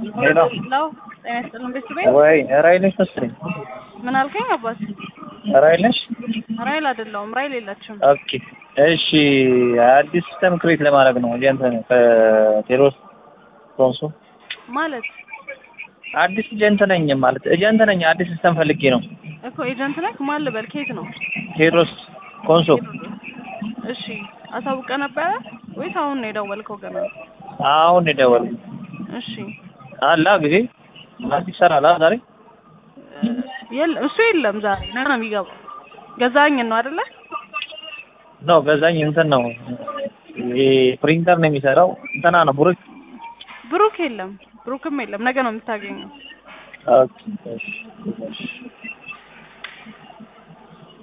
ሄሎ ለው ጤና ይስጥልን ቤተሰቤ ወይ ራይል ነሽ መሰለኝ። ምን አልከኝ አባት? ራይል ነሽ? ራይል አይደለሁም። ራይል የለችም። ኦኬ እሺ። አዲስ ሲስተም ክሬት ለማድረግ ነው ኤጀንት ከቴሮስ ኮንሶ ማለት አዲስ ኤጀንት ነኝ ማለት ኤጀንት ነኝ። አዲስ ሲስተም ፈልጌ ነው። እኮ ኤጀንት ነህ? ማን ልበል? ከየት ነው? ቴሮስ ኮንሶ እሺ አሳውቀ ነበረ ወይስ አሁን ነው የደወልከው? ገና አሁን የደወልኩት እሺ አላ ጊዜ አዲስ ይሰራል አ ዛሬ የለም እሱ የለም። ዛሬ ነገ ነው የሚገባው። ገዛኝ ነው አይደለ? ነው ገዛኝ እንትን ነው ይሄ ፕሪንተር ነው የሚሰራው እንትና ነው ቡሩክ ብሩክ የለም። ብሩክም የለም። ነገ ነው የምታገኘው። ኦኬ እሺ